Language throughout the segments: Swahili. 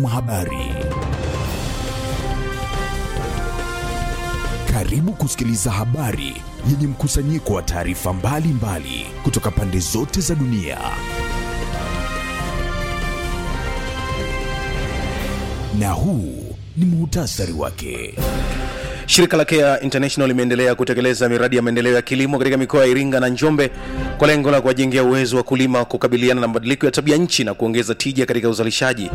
Habari. Karibu kusikiliza habari yenye mkusanyiko wa taarifa mbalimbali kutoka pande zote za dunia. Na huu ni muhtasari wake. Shirika la Care International limeendelea kutekeleza miradi ya maendeleo ya kilimo katika mikoa ya Iringa na Njombe kwa lengo la kuwajengea uwezo wa kulima kukabiliana na mabadiliko ya tabia nchi na kuongeza tija katika uzalishaji.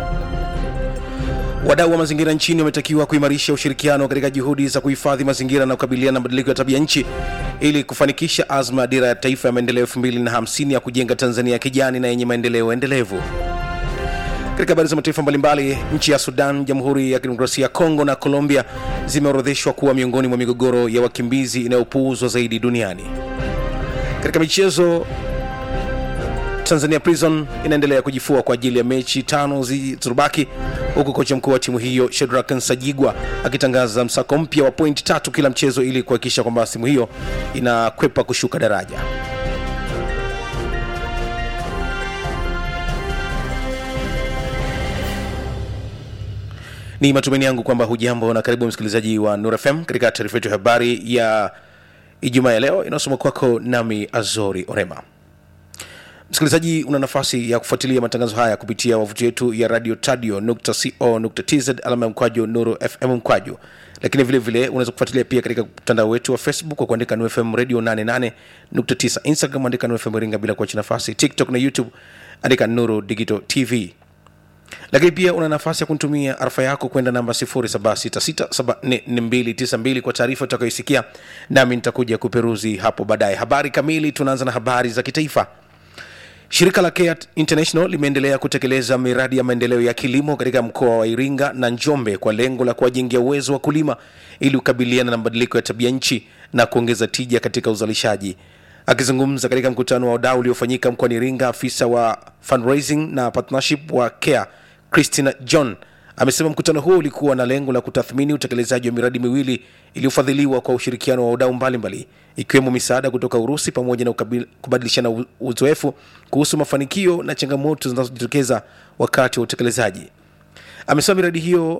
Wadau wa mazingira nchini wametakiwa kuimarisha ushirikiano katika juhudi za kuhifadhi mazingira na kukabiliana na mabadiliko ya tabia nchi ili kufanikisha azma ya dira ya taifa ya maendeleo 2050 ya kujenga Tanzania ya kijani na yenye maendeleo endelevu. Katika habari za mataifa mbalimbali, nchi ya Sudan, Jamhuri ya Kidemokrasia ya Kongo na Colombia zimeorodheshwa kuwa miongoni mwa migogoro ya wakimbizi inayopuuzwa zaidi duniani. Katika michezo, Tanzania Prison inaendelea kujifua kwa ajili ya mechi tano zilizobaki, huku kocha mkuu wa timu hiyo Shedrack Nsajigwa akitangaza msako mpya wa pointi tatu kila mchezo ili kuhakikisha kwamba timu hiyo inakwepa kushuka daraja. Ni matumaini yangu kwamba hujambo na karibu msikilizaji wa Nur FM katika taarifa yetu ya habari ya Ijumaa ya leo inayosoma kwako nami Azori Orema. Msikilizaji, una nafasi ya kufuatilia matangazo haya kupitia wavuti yetu ya radio tadio.co.tz alama ya mkwaju Nuru FM mkwaju, lakini vile vile unaweza kufuatilia pia katika mtandao wetu wa Facebook kwa kuandika Nuru FM radio 88.9, Instagram andika Nuru FM Iringa bila kuacha nafasi, TikTok na YouTube andika Nuru Digital TV lakini pia una nafasi ya kunitumia arafa yako kwenda namba 0766744292 kwa taarifa utakayoisikia nami nitakuja kuperuzi hapo baadaye habari kamili tunaanza na habari za kitaifa shirika la Care international limeendelea kutekeleza miradi ya maendeleo ya kilimo katika mkoa wa iringa na njombe kwa lengo la kuwajengea uwezo wa kulima ili kukabiliana na mabadiliko ya tabia nchi na kuongeza tija katika uzalishaji akizungumza katika mkutano wa wadau uliofanyika mkoani iringa afisa wa fundraising na partnership wa care christina john amesema mkutano huo ulikuwa na lengo la kutathmini utekelezaji wa miradi miwili iliyofadhiliwa kwa ushirikiano wa wadau mbalimbali ikiwemo misaada kutoka urusi pamoja na ukabil- kubadilishana u- uzoefu kuhusu mafanikio na changamoto zinazojitokeza wakati wa utekelezaji amesema miradi hiyo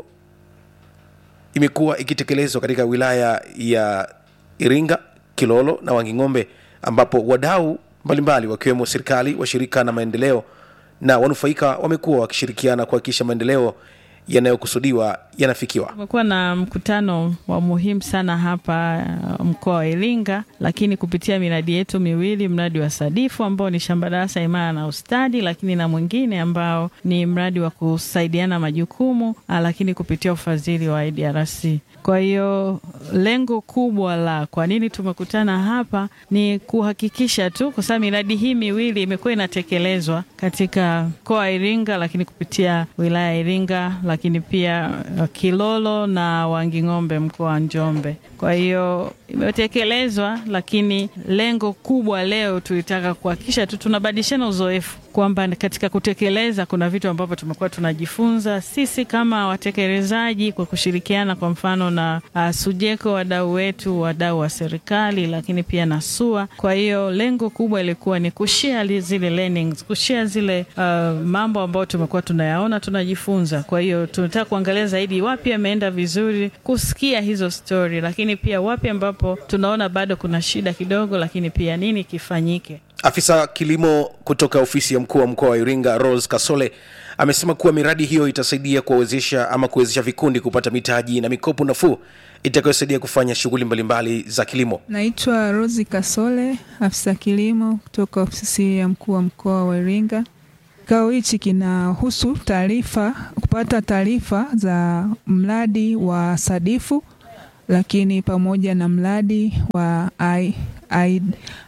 imekuwa ikitekelezwa katika wilaya ya iringa kilolo na wanging'ombe ambapo wadau mbalimbali wakiwemo serikali washirika na maendeleo na wanufaika wamekuwa wakishirikiana kuhakikisha maendeleo yanayokusudiwa yanafikiwa Tumekuwa na mkutano wa muhimu sana hapa uh, mkoa wa Iringa, lakini kupitia miradi yetu miwili, mradi wa Sadifu ambao ni shamba darasa imara na ustadi, lakini na mwingine ambao ni mradi wa kusaidiana majukumu, uh, lakini kupitia ufadhili wa IDRC. Kwa hiyo lengo kubwa la kwa nini tumekutana hapa ni kuhakikisha tu, kwa sababu miradi hii miwili imekuwa inatekelezwa katika mkoa wa Iringa, lakini kupitia wilaya ya Iringa, lakini pia uh, Kilolo na Wanging'ombe mkoa wa Njombe. Kwa hiyo imetekelezwa, lakini lengo kubwa leo tulitaka kuhakikisha tu tunabadilishana uzoefu kwamba katika kutekeleza kuna vitu ambavyo tumekuwa tunajifunza sisi kama watekelezaji kwa kushirikiana kwa mfano na uh, Sujeko, wadau wetu, wadau wa serikali, lakini pia na SUA. Kwa hiyo lengo kubwa ilikuwa ni kushare zile learnings, kushare zile uh, mambo ambayo tumekuwa tunayaona, tunajifunza. Kwa hiyo tunataka kuangalia zaidi wapi ameenda vizuri, kusikia hizo story, lakini pia wapi ambapo tunaona bado kuna shida kidogo, lakini pia nini kifanyike. afisa kilimo kutoka ofisi ya mkuu wa mkoa wa iringa rose kasole amesema kuwa miradi hiyo itasaidia kuwawezesha ama kuwezesha vikundi kupata mitaji na mikopo nafuu itakayosaidia kufanya shughuli mbalimbali za kilimo Naitwa Rosi Kasole, afisa kilimo kutoka ofisi ya mkuu wa mkoa wa Iringa. Kikao hichi kinahusu taarifa, kupata taarifa za mradi wa Sadifu, lakini pamoja na mradi wa I, I,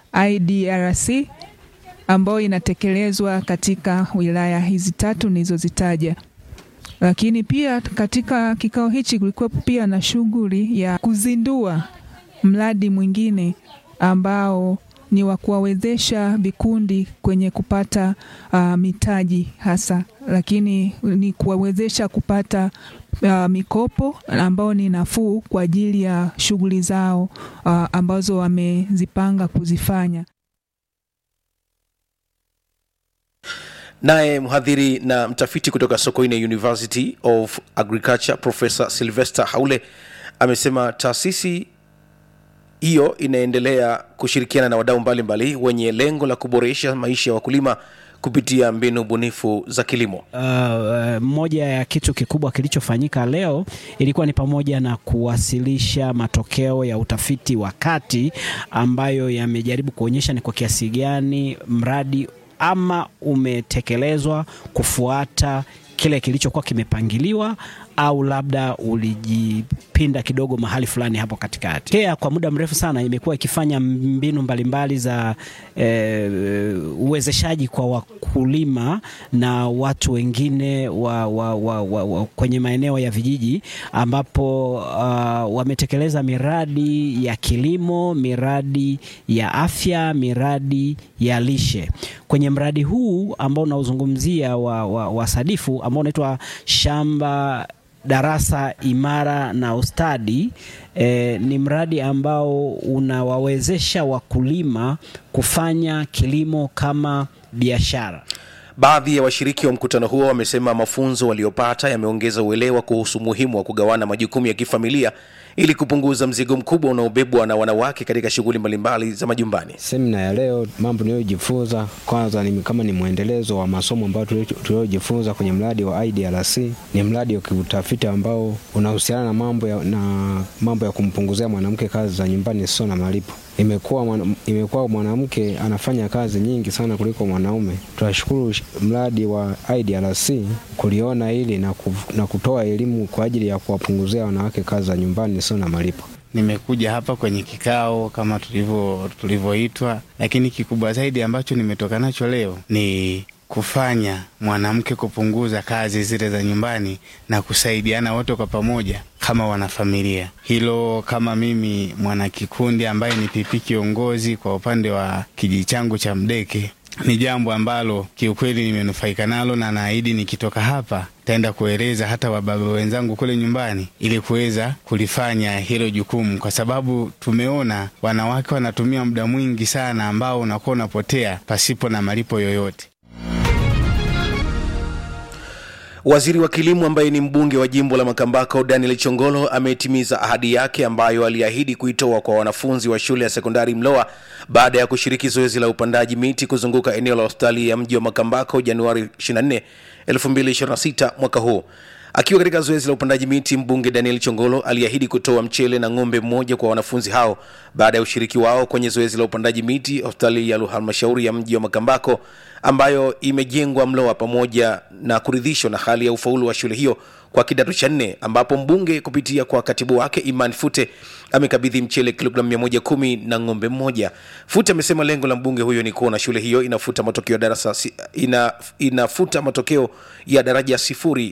IDRC ambayo inatekelezwa katika wilaya hizi tatu nilizozitaja. Lakini pia katika kikao hichi kulikuwa pia na shughuli ya kuzindua mradi mwingine ambao ni wa kuwawezesha vikundi kwenye kupata uh, mitaji hasa, lakini ni kuwawezesha kupata uh, mikopo ambao ni nafuu kwa ajili ya shughuli zao uh, ambazo wamezipanga kuzifanya. naye mhadhiri na mtafiti kutoka sokoine university of agriculture profesa sylvester haule amesema taasisi hiyo inaendelea kushirikiana na wadau mbalimbali wenye lengo la kuboresha maisha ya wakulima kupitia mbinu bunifu za kilimo Uh, moja ya kitu kikubwa kilichofanyika leo ilikuwa ni pamoja na kuwasilisha matokeo ya utafiti wa kati ambayo yamejaribu kuonyesha ni kwa kiasi gani mradi ama umetekelezwa kufuata kile kilichokuwa kimepangiliwa au labda ulijipinda kidogo mahali fulani hapo katikati. KEA kwa muda mrefu sana imekuwa ikifanya mbinu mbalimbali za eh, uwezeshaji kwa wakulima na watu wengine wa, wa, wa, wa, wa, kwenye maeneo ya vijiji ambapo uh, wametekeleza miradi ya kilimo, miradi ya afya, miradi ya lishe. Kwenye mradi huu ambao unaozungumzia wa, wa, wa Sadifu ambao unaitwa shamba darasa imara na ustadi eh, ni mradi ambao unawawezesha wakulima kufanya kilimo kama biashara. baadhi ya washiriki wa mkutano huo wamesema mafunzo waliopata yameongeza uelewa kuhusu umuhimu wa kugawana majukumu ya kifamilia ili kupunguza mzigo mkubwa unaobebwa na wanawake katika shughuli mbalimbali za majumbani Semina ya leo, mambo niliyojifunza kwanza ni kama ni mwendelezo wa masomo ambayo tuliojifunza kwenye mradi wa IDRC. Ni mradi wa kiutafiti ambao unahusiana na mambo ya, na mambo ya kumpunguzia mwanamke kazi za nyumbani sio na malipo. Imekuwa mwana, imekuwa mwanamke anafanya kazi nyingi sana kuliko mwanaume. Tunashukuru sh- mradi wa IDRC kuliona hili na, ku, na kutoa elimu kwa ajili ya kuwapunguzia wanawake kazi za nyumbani sio na malipo. Nimekuja hapa kwenye kikao kama tulivyo tulivyoitwa, lakini kikubwa zaidi ambacho nimetoka nacho leo ni kufanya mwanamke kupunguza kazi zile za nyumbani na kusaidiana wote kwa pamoja kama wanafamilia. Hilo kama mimi mwanakikundi ambaye ni pipi kiongozi kwa upande wa kijiji changu cha Mdeke ni jambo ambalo kiukweli nimenufaika nalo na naahidi nikitoka hapa taenda kueleza hata wababa wenzangu kule nyumbani ili kuweza kulifanya hilo jukumu, kwa sababu tumeona wanawake wanatumia muda mwingi sana ambao unakuwa unapotea pasipo na malipo yoyote. Waziri wa kilimo ambaye ni mbunge wa jimbo la Makambako Daniel Chongolo ametimiza ahadi yake ambayo aliahidi kuitoa kwa wanafunzi wa shule ya sekondari Mloa baada ya kushiriki zoezi la upandaji miti kuzunguka eneo la hospitali ya mji wa Makambako Januari 24, 2026 mwaka huu. Akiwa katika zoezi la upandaji miti, mbunge Daniel Chongolo aliahidi kutoa mchele na ng'ombe mmoja kwa wanafunzi hao baada ya ushiriki wao kwenye zoezi la upandaji miti hospitali ya halmashauri ya mji wa Makambako ambayo imejengwa Mloa, pamoja na kuridhishwa na hali ya ufaulu wa shule hiyo kwa kidato cha nne, ambapo mbunge kupitia kwa katibu wake Iman Fute amekabidhi mchele kilogramu 110 na ng'ombe mmoja. Fute amesema lengo la mbunge huyo ni kuona shule hiyo inafuta matokeo ya darasa si- ina, inafuta matokeo ya daraja sifuri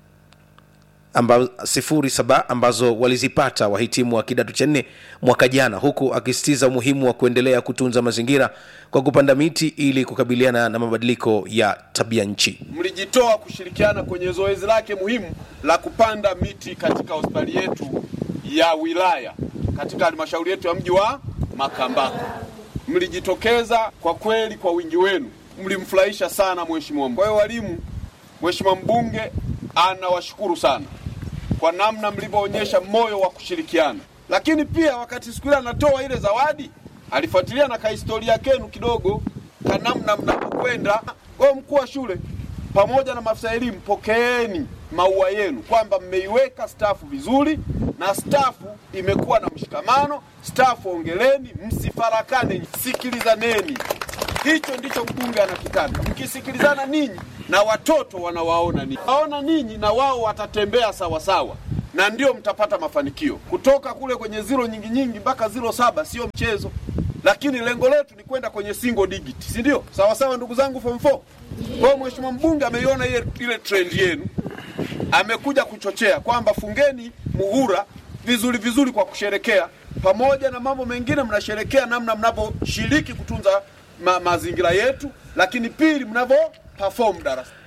amba, sifuri saba ambazo walizipata wahitimu wa kidato cha nne mwaka jana, huku akisisitiza umuhimu wa kuendelea kutunza mazingira kwa kupanda miti ili kukabiliana na mabadiliko ya tabia nchi. mlijitoa kushirikiana kwenye zoezi lake muhimu la kupanda miti katika hospitali yetu ya wilaya katika halmashauri yetu ya mji wa Makambako. Mlijitokeza kwa kweli kwa wingi wenu, mlimfurahisha sana mheshimiwa. Kwa hiyo walimu, mheshimiwa mbunge anawashukuru sana kwa namna mlivyoonyesha moyo wa kushirikiana, lakini pia wakati siku ile anatoa ile zawadi alifuatilia na kahistoria kenu kidogo ka namna mnapokwenda. Kwa hiyo mkuu wa shule pamoja na maafisa elimu, pokeeni maua yenu kwamba mmeiweka stafu vizuri na stafu imekuwa na mshikamano. Stafu ongeleni, msifarakane, sikilizaneni. Hicho ndicho mbunge anakitaka. Mkisikilizana ninyi na watoto wanawaona ninyi, waona ninyi na wao watatembea sawa sawa, na ndio mtapata mafanikio. Kutoka kule kwenye ziro nyingi nyingi mpaka ziro saba sio mchezo, lakini lengo letu ni kwenda kwenye single digit, si ndio? Sawa sawa, ndugu zangu form 4. Kwa hiyo mheshimiwa mbunge ameiona ile, ile trend yenu, amekuja kuchochea kwamba fungeni muhura vizuri vizuri kwa kusherekea, pamoja na mambo mengine mnasherekea namna mnavyoshiriki kutunza ma, mazingira yetu, lakini pili mnavyo perform darasa.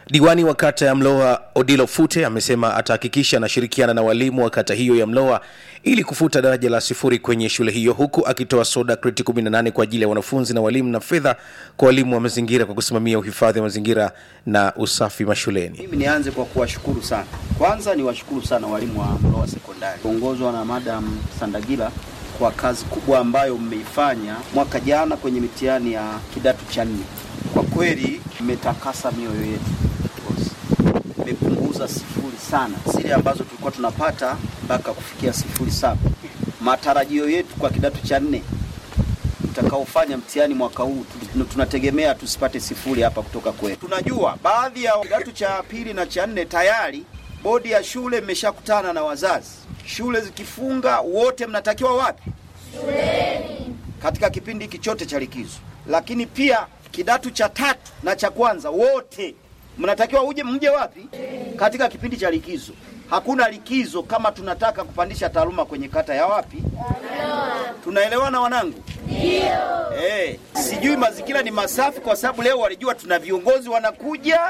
Diwani wa kata ya Mloa Odilo Fute amesema atahakikisha anashirikiana na walimu wa kata hiyo ya Mloa ili kufuta daraja la sifuri kwenye shule hiyo, huku akitoa soda kreti 18 kwa ajili ya wanafunzi na walimu na fedha kwa walimu wa mazingira kwa kusimamia uhifadhi wa mazingira na usafi mashuleni. Mimi nianze kwa kuwashukuru sana. Kwanza niwashukuru sana walimu wa Mloa Sekondari kuongozwa na Madam Sandagila kwa kazi kubwa ambayo mmeifanya mwaka jana kwenye mitihani ya kidato cha nne. Kwa kweli mmetakasa mioyo yetu, mmepunguza sifuri sana zile ambazo tulikuwa tunapata mpaka kufikia sifuri saba. Matarajio yetu kwa kidato cha nne mtakaofanya mtihani mwaka huu tu- tunategemea tusipate sifuri hapa kutoka kwetu. Tunajua baadhi ya kidato cha pili na cha nne tayari bodi ya shule mmeshakutana na wazazi. Shule zikifunga wote mnatakiwa wapi? Shuleni. Katika kipindi hiki chote cha likizo. Lakini pia kidato cha tatu na cha kwanza wote mnatakiwa uje mje wapi? Katika kipindi cha likizo. Hakuna likizo kama tunataka kupandisha taaluma kwenye kata ya wapi? Tunaelewana wanangu? Ndio. Eh, sijui mazingira ni masafi kwa sababu leo walijua tuna viongozi wanakuja.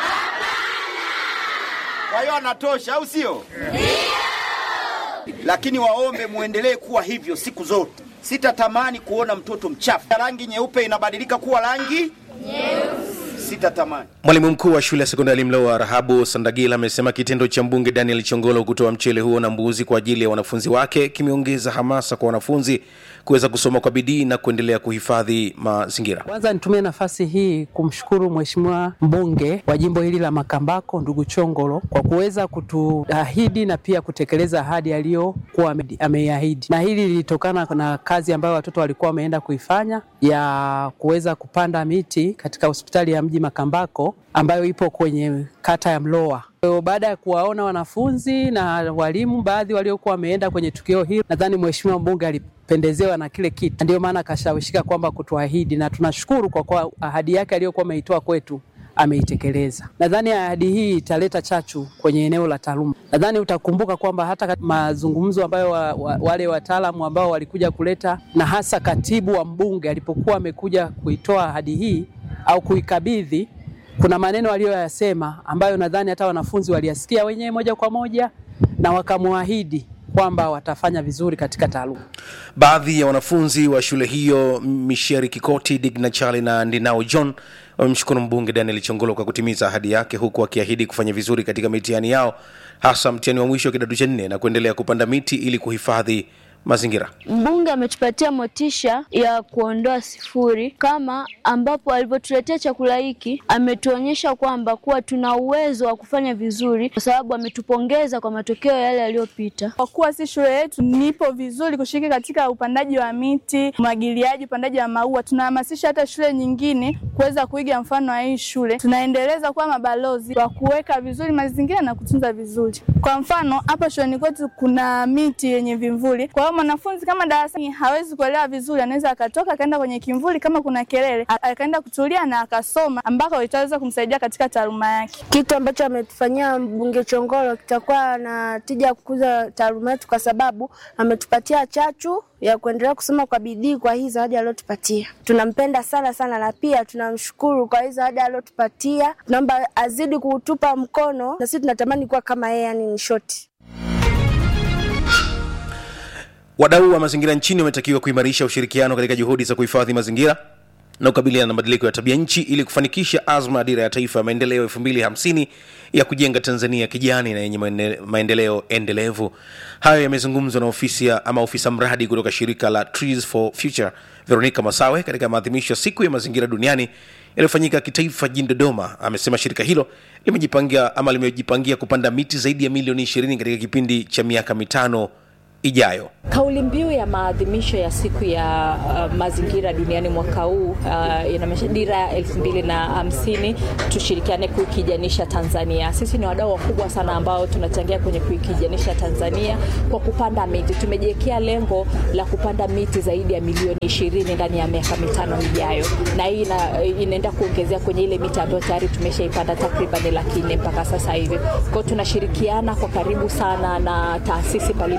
Kwa hiyo anatosha au sio? Lakini waombe muendelee kuwa hivyo siku zote. Sitatamani kuona mtoto mchafu. Rangi nyeupe inabadilika kuwa rangi nyeusi. Sitatamani. Mwalimu mkuu wa shule ya sekondari Mloa Rahabu Sandagila amesema kitendo cha mbunge Daniel Chongolo kutoa mchele huo na mbuzi kwa ajili ya wanafunzi wake kimeongeza hamasa kwa wanafunzi kuweza kusoma kwa bidii na kuendelea kuhifadhi mazingira. Kwanza nitumie nafasi hii kumshukuru Mheshimiwa mbunge wa jimbo hili la Makambako ndugu Chongolo kwa kuweza kutuahidi na pia kutekeleza ahadi aliyokuwa ame- ameiahidi, na hili lilitokana na kazi ambayo watoto walikuwa wameenda kuifanya ya kuweza kupanda miti katika hospitali ya mji Makambako ambayo ipo kwenye kata ya Mloa. Kwa hiyo Baada ya kuwaona wanafunzi na walimu baadhi waliokuwa wameenda kwenye tukio hili, nadhani mheshimiwa mbunge alipendezewa na kile kitu, ndio maana akashawishika kwamba kutuahidi, na tunashukuru kwa kuwa ahadi yake aliyokuwa ameitoa kwetu ameitekeleza. Nadhani ahadi hii italeta chachu kwenye eneo la taaluma. Nadhani utakumbuka kwamba hata katika mazungumzo ambayo wa, wa, wale wataalamu ambao walikuja kuleta na hasa katibu wa mbunge alipokuwa amekuja kuitoa ahadi hii au kuikabidhi kuna maneno aliyoyasema ambayo nadhani hata wanafunzi waliyasikia wenyewe moja kwa moja na wakamwahidi kwamba watafanya vizuri katika taaluma. Baadhi ya wanafunzi wa shule hiyo Misheri Kikoti, Digna Chali na Ndinao John wamemshukuru mbunge Daniel Chongolo kwa kutimiza ahadi yake, huku akiahidi kufanya vizuri katika mitihani yao, hasa mtihani wa mwisho wa kidato cha nne na kuendelea kupanda miti ili kuhifadhi mazingira. Mbunge ametupatia motisha ya kuondoa sifuri, kama ambapo alivyotuletea chakula hiki, ametuonyesha kwamba kuwa tuna uwezo wa kufanya vizuri, kwa sababu ametupongeza kwa matokeo yale yaliyopita. Kwa kuwa si shule yetu nipo vizuri kushiriki katika upandaji wa miti, umwagiliaji, upandaji wa maua. Tunahamasisha hata shule nyingine kuweza kuiga mfano wa hii shule. Tunaendeleza kuwa mabalozi wa kuweka vizuri mazingira na kutunza vizuri. Kwa mfano, hapa shuleni kwetu kuna miti yenye vimvuli. Kwa hiyo mwanafunzi kama darasani hawezi kuelewa vizuri, anaweza akatoka akaenda kwenye kimvuli kama kuna kelele, a- akaenda kutulia na akasoma, ambako itaweza kumsaidia katika taaluma yake. Kitu ambacho ametufanyia mbunge Chongolo kitakuwa na tija ya kukuza taaluma yetu, kwa sababu ametupatia chachu ya kuendelea kusoma kwa bidii kwa hii zawadi aliyotupatia. Tunampenda sana sana, na pia tunamshukuru kwa hii zawadi aliyotupatia. Tunaomba azidi kutupa mkono, na sisi tunatamani kuwa kama yeye, yani ni shoti. Wadau wa mazingira nchini wametakiwa kuimarisha ushirikiano katika juhudi za kuhifadhi mazingira na kukabiliana na mabadiliko ya tabia nchi ili kufanikisha azma ya dira ya taifa ya maendeleo 2050 ya kujenga Tanzania kijani na yenye maende- maendeleo endelevu. Hayo yamezungumzwa na ofisi ya ama ofisa mradi kutoka shirika la Trees for Future Veronica Masawe katika maadhimisho ya siku ya mazingira duniani yaliyofanyika kitaifa jijini Dodoma. Amesema shirika hilo limejipangia ama limejipangia kupanda miti zaidi ya milioni 20 katika kipindi cha miaka mitano ijayo. Kauli mbiu ya maadhimisho ya siku ya uh, mazingira duniani mwaka huu uh, inamaanisha dira ya elfu mbili na hamsini tushirikiane kuikijanisha Tanzania. Sisi ni wadau wakubwa sana ambao tunachangia kwenye kuikijanisha Tanzania kwa kupanda miti. Tumejiwekea lengo la kupanda miti zaidi ya milioni ishirini ndani ya miaka mitano ijayo, na hii ina, inaenda kuongezea kwenye ile miti ambayo tayari tumeshaipanda takriban laki nne mpaka sasa hivi. Kwa hiyo tunashirikiana kwa karibu sana na taasisi mbalimbali za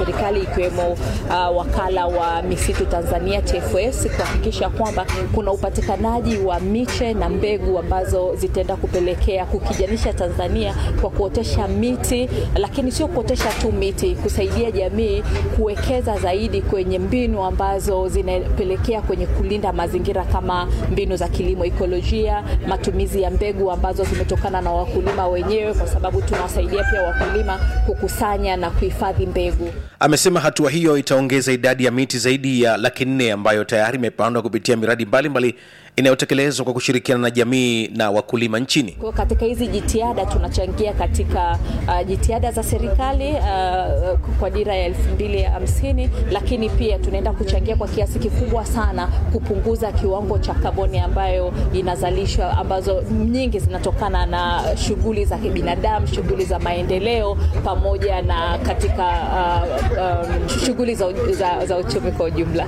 serikali ikiwemo uh, wakala wa misitu Tanzania TFS kuhakikisha kwamba kuna upatikanaji wa miche na mbegu ambazo zitaenda kupelekea kukijanisha Tanzania kwa kuotesha miti, lakini sio kuotesha tu miti, kusaidia jamii kuwekeza zaidi kwenye mbinu ambazo zinapelekea kwenye kulinda mazingira kama mbinu za kilimo ekolojia, matumizi ya mbegu ambazo zimetokana na wakulima wenyewe, kwa sababu tunawasaidia pia wakulima kukusanya na kuhifadhi mbegu. Amesema hatua hiyo itaongeza idadi ya miti zaidi ya laki nne ambayo tayari imepandwa kupitia miradi mbalimbali inayotekelezwa kwa kushirikiana na jamii na wakulima nchini. Kwa katika hizi jitihada tunachangia katika uh, jitihada za serikali uh, kwa dira ya elfu mbili hamsini, lakini pia tunaenda kuchangia kwa kiasi kikubwa sana kupunguza kiwango cha kaboni ambayo inazalishwa, ambazo nyingi zinatokana na shughuli za kibinadamu, shughuli za maendeleo pamoja na katika uh, um, shughuli za, za, za uchumi kwa ujumla.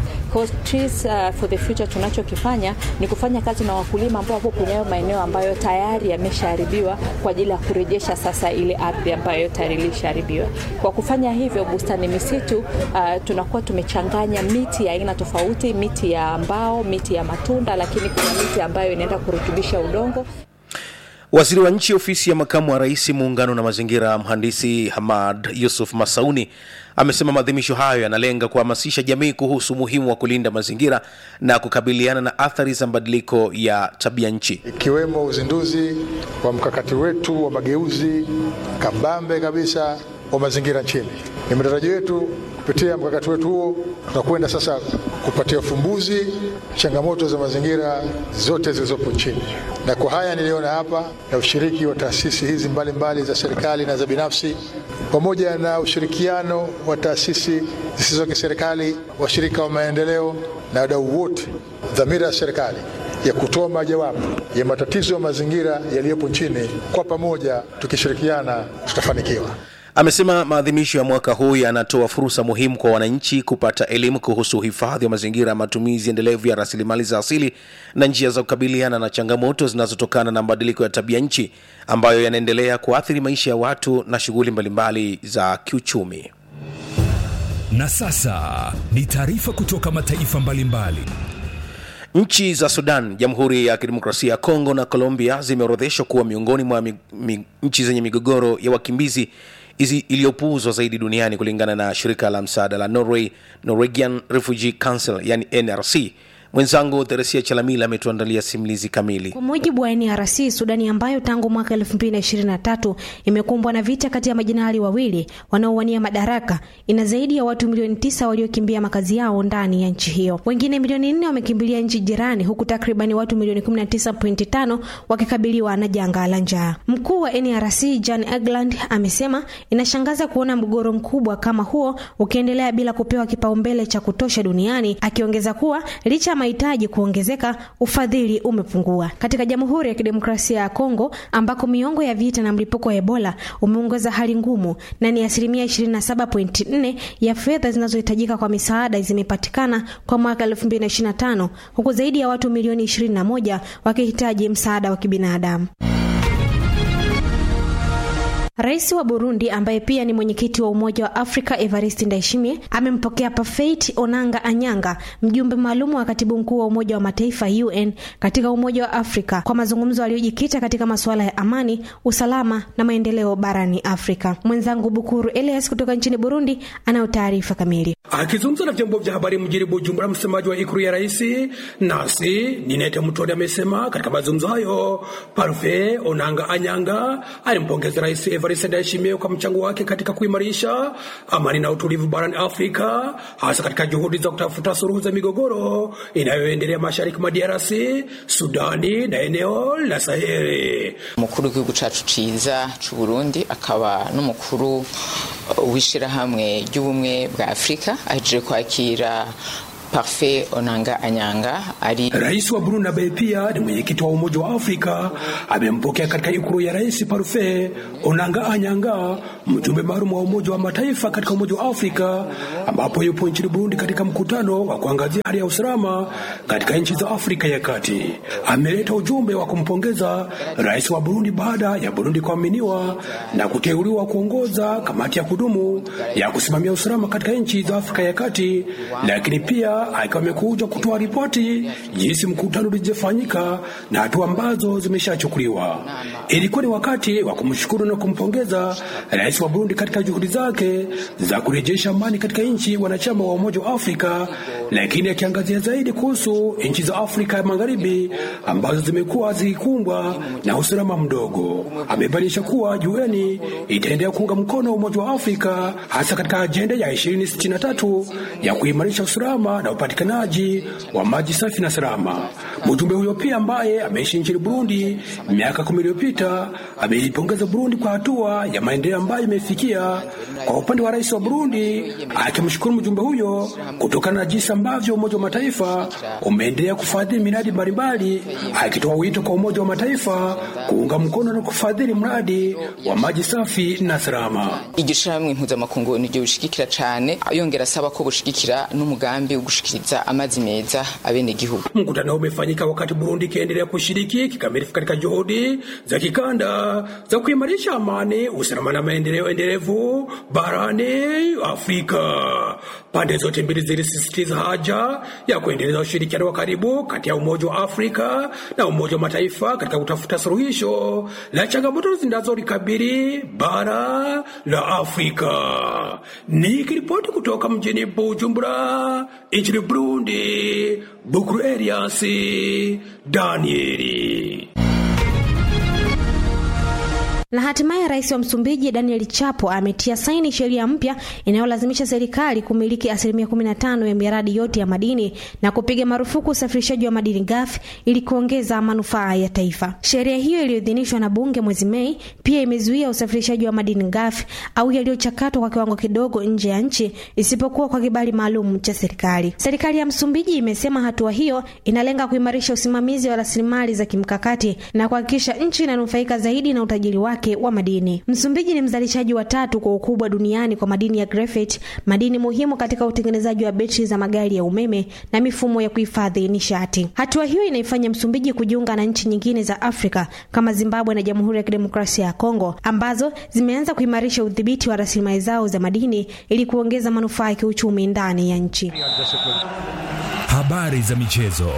Trees uh, for the future tunachokifanya ni kufanya kazi na wakulima ambao wapo kwenye hayo maeneo ambayo tayari yameshaharibiwa kwa ajili ya kurejesha sasa ile ardhi ambayo tayari ilishaharibiwa. Kwa kufanya hivyo, bustani misitu uh, tunakuwa tumechanganya miti ya aina tofauti, miti ya mbao, miti ya matunda, lakini kuna miti ambayo inaenda kurutubisha udongo. Waziri wa nchi ofisi ya makamu wa rais muungano na mazingira, mhandisi Hamad Yusuf Masauni amesema maadhimisho hayo yanalenga kuhamasisha jamii kuhusu umuhimu wa kulinda mazingira na kukabiliana na athari za mabadiliko ya tabia nchi, ikiwemo uzinduzi wa mkakati wetu wa mageuzi kabambe kabisa wa mazingira nchini. Ni matarajio yetu kupitia mkakati wetu huo tunakwenda sasa kupatia ufumbuzi changamoto za mazingira zote zilizopo nchini, na kwa haya niliona hapa na ushiriki wa taasisi hizi mbalimbali mbali za serikali na za binafsi pamoja na ushirikiano wa taasisi zisizo kiserikali, washirika wa maendeleo na wadau wote, dhamira ya serikali ya kutoa majawabu ya matatizo ya mazingira yaliyopo nchini, kwa pamoja tukishirikiana tutafanikiwa. Amesema maadhimisho ya mwaka huu yanatoa fursa muhimu kwa wananchi kupata elimu kuhusu uhifadhi wa mazingira, matumizi endelevu ya rasilimali za asili na njia za kukabiliana na changamoto zinazotokana na mabadiliko ya tabia nchi ambayo yanaendelea kuathiri maisha ya watu na shughuli mbalimbali za kiuchumi. Na sasa ni taarifa kutoka mataifa mbalimbali. Nchi za Sudan, Jamhuri ya Kidemokrasia ya Kongo na Colombia zimeorodheshwa kuwa miongoni mwa mi, mi, nchi zenye migogoro ya wakimbizi iliyopuuzwa zaidi duniani kulingana na shirika la msaada la Norway, Norwegian Refugee Council, yani NRC. Mwenzangu Theresia Chalamila ametuandalia simulizi kamili. Kwa mujibu wa NRC, Sudani ambayo tangu mwaka 2023 imekumbwa na vita kati ya majinali wawili wanaowania madaraka, ina zaidi ya watu milioni tisa waliokimbia makazi yao ndani ya nchi hiyo. Wengine milioni nne wamekimbilia nchi jirani, huku takribani watu milioni 19.5 wakikabiliwa na janga la njaa. Mkuu wa NRC Jan Egeland amesema inashangaza kuona mgogoro mkubwa kama huo ukiendelea bila kupewa kipaumbele cha kutosha duniani, akiongeza kuwa licha mahitaji kuongezeka, ufadhili umepungua. Katika Jamhuri ya Kidemokrasia ya Kongo ambako miongo ya vita na mlipuko wa Ebola umeongeza hali ngumu, na ni asilimia 27.4 ya fedha zinazohitajika kwa misaada zimepatikana kwa mwaka 2025 huku zaidi ya watu milioni 21 wakihitaji msaada wa kibinadamu. Rais wa Burundi ambaye pia ni mwenyekiti wa Umoja wa Afrika Evariste Ndayishimiye amempokea Parfait Onanga Anyanga, mjumbe maalum wa katibu mkuu wa Umoja wa Mataifa UN katika Umoja wa Afrika kwa mazungumzo yaliyojikita katika masuala ya amani, usalama na maendeleo barani Afrika. Mwenzangu Bukuru Elias kutoka nchini Burundi anayo taarifa kamili. Akizungumza na vyombo vya habari mjini Bujumbura, msemaji wa ikulu ya rais Nasi Ninete Mutoni amesema katika mazungumzo hayo Parfait Onanga Anyanga alimpongeza rais Evariste Ndayishimiye kwa mchango wake katika kuimarisha amani na utulivu barani Afrika, hasa katika juhudi za kutafuta suluhu za migogoro inayoendelea mashariki mwa DRC, Sudani na eneo la Saheli. umukuru w'igihugu cacu ciza c'u Burundi akaba n'umukuru w'ishirahamwe ry'ubumwe bwa Afrika ahejeje kwakira Parfait Onanga Anyanga ali Rais wa Burundi ambaye pia ni mwenyekiti wa Umoja wa Afrika amempokea katika ikulu ya rais Parfait Onanga Anyanga, mjumbe maalum wa Umoja wa Mataifa katika Umoja wa Afrika, ambapo yupo nchini Burundi katika mkutano wa kuangazia hali ya usalama katika nchi za Afrika ya Kati. Ameleta ujumbe wa kumpongeza rais wa Burundi baada ya Burundi kuaminiwa na kuteuliwa kuongoza kamati ya kudumu ya kusimamia usalama katika nchi za Afrika ya Kati, lakini pia akiwa amekuja kutoa ripoti jinsi mkutano ulivyofanyika na hatua ambazo zimeshachukuliwa. Ilikuwa ni wakati wa kumshukuru na kumpongeza rais wa Burundi katika juhudi zake za kurejesha amani katika nchi wanachama wa Umoja wa Afrika, lakini akiangazia zaidi kuhusu nchi za Afrika ya Magharibi ambazo zimekuwa zikikumbwa na usalama mdogo. Amebainisha kuwa UN itaendelea kuunga mkono Umoja wa Afrika hasa katika ajenda ya 2063 ya kuimarisha usalama na upatikanaji wa maji safi na salama. Mjumbe huyo pia ambaye ameishi nchini Burundi miaka kumi iliyopita ameipongeza Burundi kwa hatua ya maendeleo ambayo imefikia. Kwa upande wa rais wa Burundi, akimshukuru mjumbe huyo kutokana na jinsi ambavyo Umoja wa Mataifa umeendelea kufadhili miradi mbalimbali, akitoa wito kwa Umoja wa Mataifa kuunga mkono na kufadhili mradi wa maji safi na salama. iryo shirahamwe mpuzamakungu niryo bushigikira cane yongera asaba ko bushigikira n'umugambi wo gushikiriza amazi meza abenegihugu Mkutano huu umefanyika wakati Burundi ikiendelea kushiriki kikamilifu katika juhudi za kikanda za kuimarisha amani, usalama na maendeleo endelevu barani Afrika. Pande zote mbili zilisisitiza haja ya kuendeleza ushirikiano wa karibu kati ya Umoja wa Afrika na Umoja wa Mataifa katika kutafuta suluhisho la changamoto zinazolikabili bara la Afrika. Nikiripoti kutoka mjini Bujumbura nchini Burundi, Bukuru Elias Danieli. Na hatimaye rais wa Msumbiji Daniel Chapo ametia saini sheria mpya inayolazimisha serikali kumiliki asilimia 15 ya miradi yote ya madini na kupiga marufuku usafirishaji wa madini ghafi ili kuongeza manufaa ya taifa. Sheria hiyo iliyoidhinishwa na bunge mwezi Mei pia imezuia usafirishaji wa madini ghafi au yaliyochakatwa kwa kiwango kidogo nje ya nchi isipokuwa kwa kibali maalum cha serikali. Serikali ya Msumbiji imesema hatua hiyo inalenga kuimarisha usimamizi wa rasilimali za kimkakati na kuhakikisha nchi inanufaika zaidi na utajiri wake wa madini. Msumbiji ni mzalishaji wa tatu kwa ukubwa duniani kwa madini ya graphite, madini muhimu katika utengenezaji wa betri za magari ya umeme na mifumo ya kuhifadhi nishati. Hatua hiyo inaifanya Msumbiji kujiunga na nchi nyingine za Afrika kama Zimbabwe na Jamhuri ya Kidemokrasia ya Kongo ambazo zimeanza kuimarisha udhibiti wa rasilimali zao za madini ili kuongeza manufaa ya kiuchumi ndani ya nchi. Habari za michezo.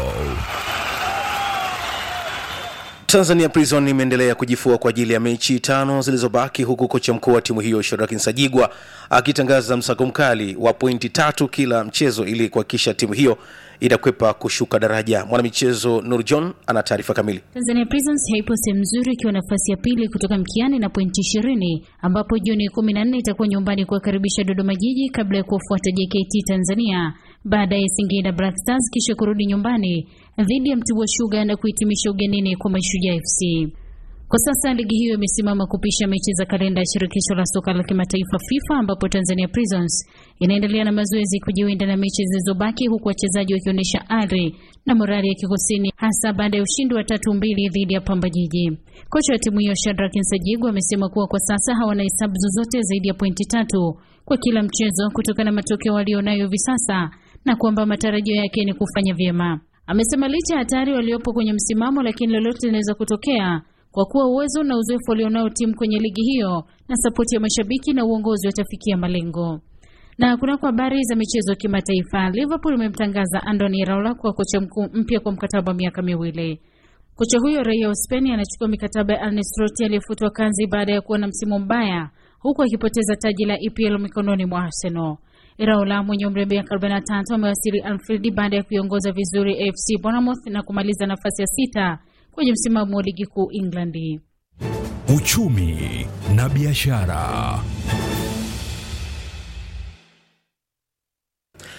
Tanzania Prison imeendelea kujifua kwa ajili ya mechi tano zilizobaki huku kocha mkuu wa timu hiyo Shadrack Nsajigwa akitangaza msako mkali wa pointi tatu kila mchezo ili kuhakikisha timu hiyo itakwepa kushuka daraja. Mwanamichezo Nur John ana taarifa kamili. Tanzania Prisons haipo sehemu nzuri ikiwa nafasi ya pili kutoka mkiani na pointi ishirini ambapo Juni kumi na nne itakuwa nyumbani kuwakaribisha Dodoma Jiji kabla ya kuwafuata JKT Tanzania baada ya Singida Black Stars kisha kurudi nyumbani dhidi ya Mtibwa Sugar na kuhitimisha ugenini kwa Mashujaa FC. Kwa sasa ligi hiyo imesimama kupisha mechi za kalenda ya shirikisho la soka la kimataifa FIFA, ambapo Tanzania Prisons inaendelea na mazoezi kujiwinda na mechi zilizobaki, huku wachezaji wakionyesha ari na morali ya kikosini, hasa baada ya ushindi wa tatu mbili dhidi ya Pamba Jiji. Kocha wa timu hiyo Shadrack Nsajigwa amesema kuwa kwa sasa hawana hesabu zozote zaidi ya pointi tatu kwa kila mchezo kutokana na matokeo walionayo hivi sasa na kwamba matarajio yake ni kufanya vyema. Amesema licha ya hatari waliopo kwenye msimamo, lakini lolote linaweza kutokea kwa kuwa uwezo na uzoefu walionao timu kwenye ligi hiyo na sapoti ya mashabiki na uongozi watafikia malengo. Na kunako habari za michezo kimataifa, Liverpool imemtangaza Andoni Iraola kuwa kocha mkuu mpya kwa mkataba wa miaka miwili. Kocha huyo raia wa Uspeni anachukua mikataba ya Arne Slot aliyefutwa kazi baada ya kuwa na msimu mbaya, huku akipoteza taji la EPL mikononi mwa Arsenal. Iraola mwenye umri wa miaka 43 amewasili Anfield baada ya kuiongoza vizuri AFC Bournemouth na kumaliza nafasi ya sita kwenye msimamo wa ligi kuu England. Uchumi na biashara.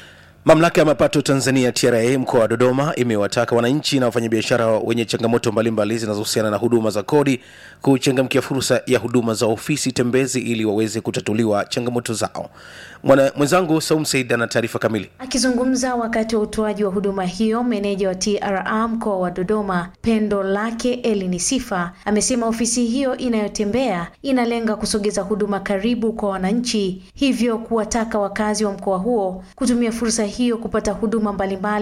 Mamlaka ya mapato Tanzania TRA mkoa wa Dodoma imewataka wananchi na wafanyabiashara wenye changamoto mbalimbali zinazohusiana na huduma za kodi kuchangamkia fursa ya huduma za ofisi tembezi ili waweze kutatuliwa changamoto zao. Mwana mwenzangu Saum Said ana taarifa kamili. Akizungumza wakati wa utoaji wa huduma hiyo, meneja wa TRA mkoa wa Dodoma Pendo Lake Elini Sifa amesema ofisi hiyo inayotembea inalenga kusogeza huduma karibu kwa wananchi, hivyo kuwataka wakazi wa mkoa huo kutumia fursa hiyo kupata huduma mbalimbali